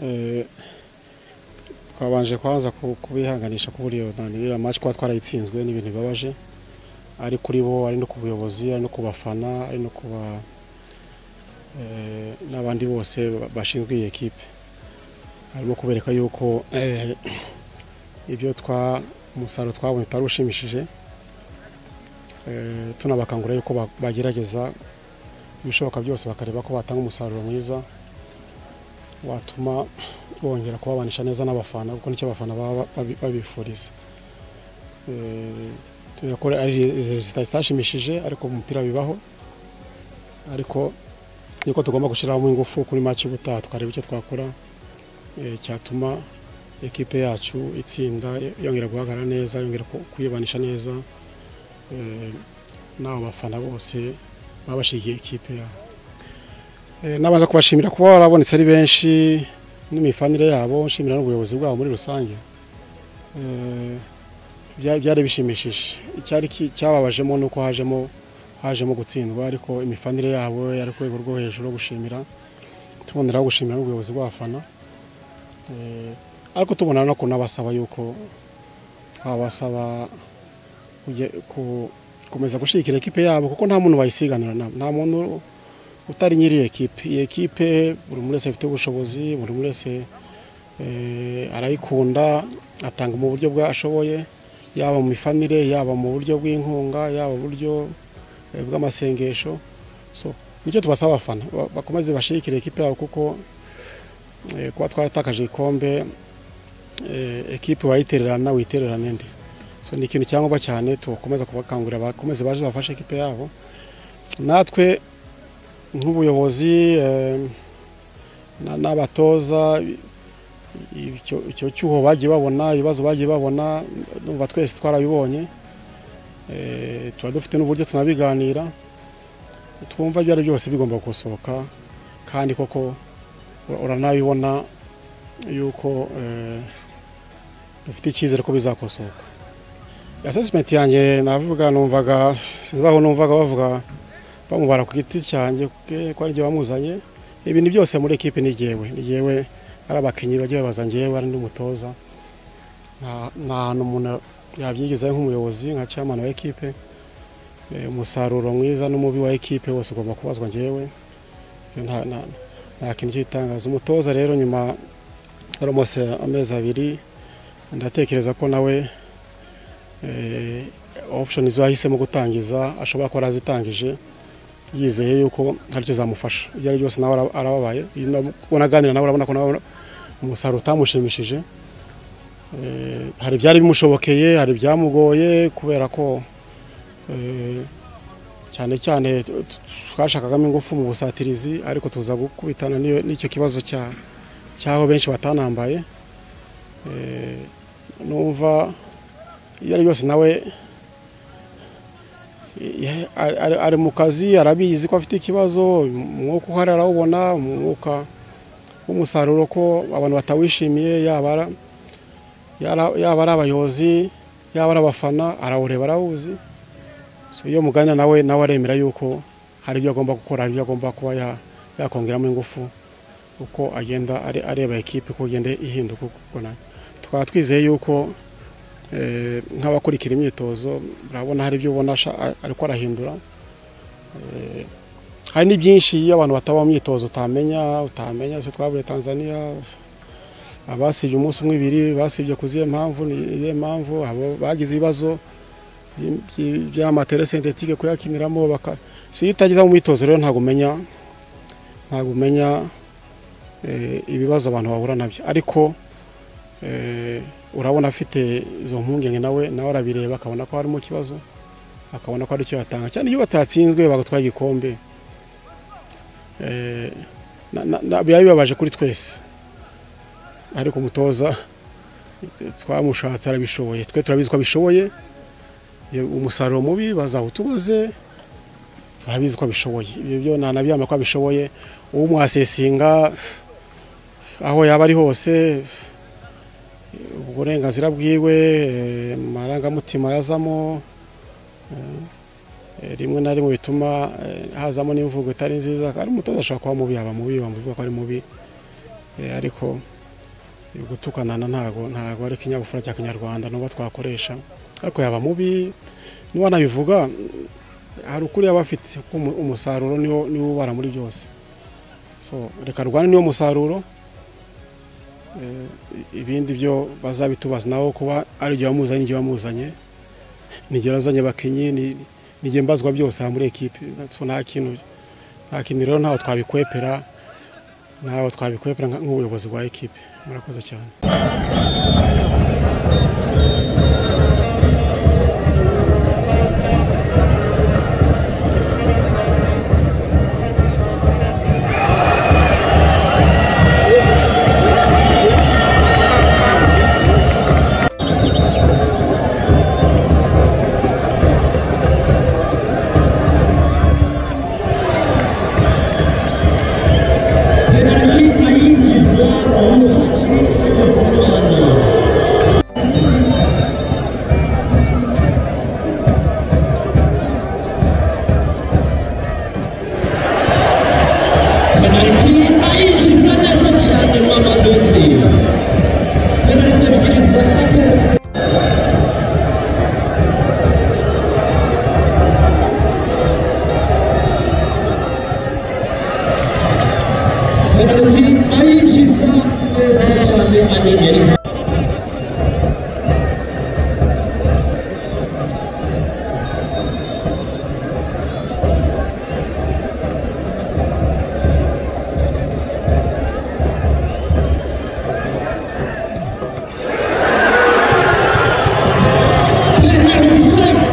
eh, twabanje kwaza ku- kubihanganisha ku buryo iriya match kuba twarayitsinzwe ni ibintu bibabaje ari kuri bo ari no ku buyobozi ari no ku bafana ari no ku ba eh, n'abandi bose ba- bashinzwe iyi ekipe harimo kubereka yuko eh, ibyo twa umusaruro twabonye utari ushimishije Eh, tunabakangurira yuko ba- bagerageza ibishoboka byose bakareba ko batanga umusaruro mwiza watuma bongera kubabanisha neza n'abafana kuko nicyo abafana baba babi- babifuriza Eh, tuzi ko ari rezita zitashimishije ariko mu mupira bibaho ariko niko tugomba gushyiramo ingufu kuri maci y'ubutaha tukareba icyo twakora eh, cyatuma ekipe yacu itsinda yongera guhagarara neza yongera ku- kwibanisha neza eh, n'abo bafana bose baba bashigiye ikipe yabo Eh, nabanza kubashimira kuba barabonetse ari benshi n'imifanire yabo nshimira n'ubuyobozi bwabo muri rusange Eh, bya- byari bishimishije icyari ki- cyababajemo ni uko hajemo hajemo gutsindwa ariko imifanire yabo yari ku rwego rwo hejuru yo gushimira tuboneraho gushimira n'ubuyobozi bw'abafana Eh, ariko tubona no kunabasaba yuko twabasaba kujya- ku- gukomeza gushyigikira ekipe yabo kuko nta muntu bayisiganira nta nta muntu utari nyiri iyi ekipe iyi ekipe buri umwe wese afite ubushobozi buri umwe wese eh, arayikunda atanga mu buryo bwa ashoboye yaba mu mifanire yaba mu buryo bw'inkunga yaba mu buryo eh, bw'amasengesho so nicyo tubasaba abafana ba- bakomeze bashyigikire ekipe yabo kuko eh, kuba twaratakaje igikombe eh, ekipe wayitererana witererane ndi so ni ikintu cyangwa cyane tubakomeza kubakangurira bakomeze baje bafashe ekipe yabo natwe nk'ubuyobozi eh, na- n'abatoza i- icyo icyo cyuho bagiye babona ibibazo bagiye babona ndumva twese twarabibonye eh, tuba dufite n'uburyo tunabiganira twumva ibyo ari byo byose bigomba gusohoka kandi koko ura- uranabibona yuko eh, dufite icyizere ko bizakosoka assessment yanjye navuga numvaga sinzi aho numvaga bavuga bamubara ku giti cyanjye ko ari byo bamuzanye ibintu byose muri ekipe ni jyewe ni jyewe ari abakinnyi bajya babaza njyewe ari n'umutoza nta nta hantu umuntu yabyigizayo nk'umuyobozi nka chairman wa ekipe Eh, umusaruro mwiza n'umubi wa ekipe wose ugomba kubazwa njyewe Ibyo nta- nta- nta kintu cy'itangaza umutoza rero nyuma yari amaze amezi abiri ndatekereza ko nawe eh, option zo yahisemo gutangiza ashobora kuba arazitangije yizeye yuko hari icyo zamufasha ibyo ari byose nawe ara- arababaye Iyo na- unaganira nawe urabona ko nawe umusaruro utamushimishije Eh, hari ibyari bimushobokeye hari ibyamugoye kubera ko eh, cyane cyane t- t- twashakagamo ingufu mu busatirizi ariko tuza gukubitana n'iyo- n'icyo kibazo cya cy'aho benshi batanambaye Eh, numva ibyo ari byose nawe eh, ari- ari- ari mu kazi arabizi ko afite ikibazo umwuka uhari arawubona umwuka w'umusaruro ko abantu batawishimiye yaba ara- yara- yaba ari abayobozi yaba ari abafana arawureba arawuzi so iyo muganira nawe nawe aremera yuko hari ibyo agomba gukora hari ibyo agomba kuba ya- yakongeramo ingufu uko agenda are- areba ekipe ko igenda ihinduka uko ubona. tukaba twizeye yuko eh, nk'abakurikira imyitozo urabona hari ibyo ubona asha- a- ariko arahindura Eh, hari ni byinshi iyo abantu bataba mu myitozo utamenya utamenya se twavuye Tanzania abasibye umunsi umwe ibiri basibye ku zihe mpamvu ni iyihe mpamvu abo bagize ibibazo by- by- by'amatere sentetike kuyakiniramo baka so iyo utageze mu myitozo rero ntabwo umenya ntabwo umenya eh, ibibazo abantu bahura nabyo ariko Eh, urabona afite izo mpungenge nawe nawe arabireba akabona ko harimo ikibazo akabona ko hari icyo yatanga cyane iyo batatsinzwe bagatwara igikombe Eh, na- na- na- biba bibabaje kuri twese ariko umutoza eh, twamushatse arabishoboye twe turabizi ko abishoboye Iyo umusaruro mubi bazawutubaze turabizi ko abishoboye ibyo byo nanabyama ko abishoboye uwo mwasesinga aho yaba ari hose uburenganzira bwiwe eh, amarangamutima yazamo eh, eh, rimwe na rimwe bituma eh, hazamo n'imvugo itari nziza ari umutoza ashobora kuba mubi yaba mubi wamuvuga ko ari mubi Eh, ariko gutukanana ntago ntago ari ikinyabupfura cya kinyarwanda n'uwo twakoresha ariko yaba mubi n'uwanabivuga hari ukuri yaba afite kuko umu- umusaruro niwo niwo ubara muri byose so reka rwane niwo musaruro Eh, i- ibindi byo bazabitubaza naho kuba ari igihe wamuzanye n'igihe wamuzanye n'igihe yazanye abakinnyi ni- n'igihe mbazwa byose aha muri ekipe So, nta kintu nta kintu rero ntaho twabikwepera ntaho twabikwepera nka- nk'ubuyobozi bwa ekipe murakoze cyane Penalty ayinjizwa umukinnyi w'Umuholandi. Penalty ayinjiza neza cyane Mamadou Sy. Penalty ebyiri za Akarasa. Penalty ayinjiza neza cyane Aniyeri. Penalty saved.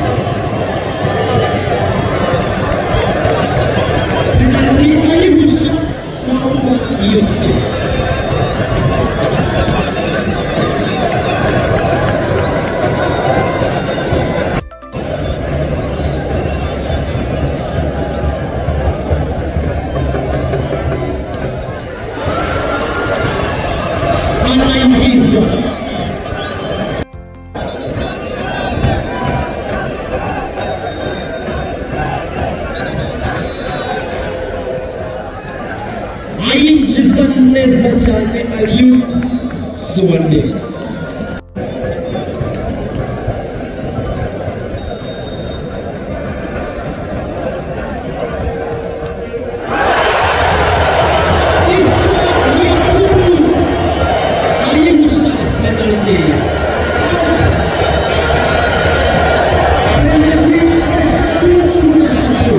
Penalty ayinjiza Mamadou Yusuf. online business. Ayinjiza neza cyane Aliyu Suwande. Isa Yakuru. Ayusha penalty. Penalty Ayusha.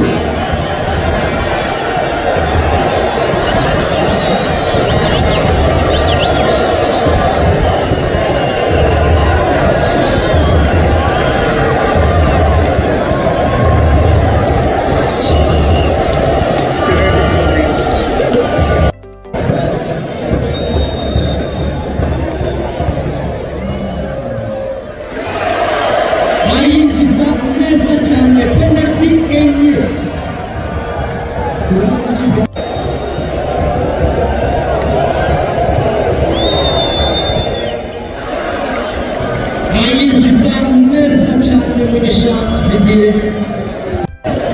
ayinjiza neza cyane penalty enye ayinjiza neza cyane mu gishangiriye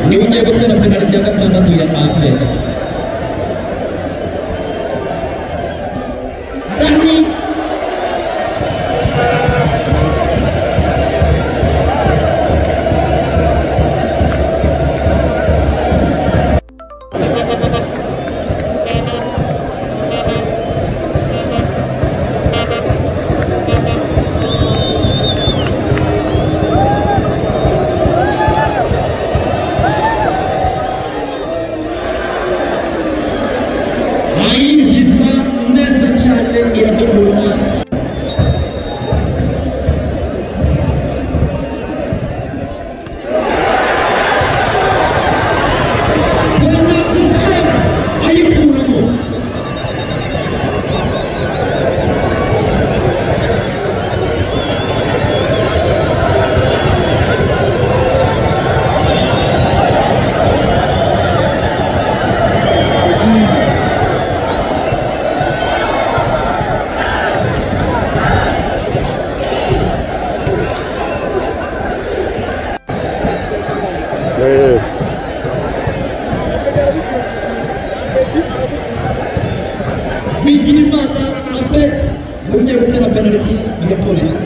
niwe ugiye gutera penalty ya gatandatu ya aferi Danny ayinjiza neza cyane iradukura ayikuramo bigira imana afet ugiye gutera penaliti ya polisi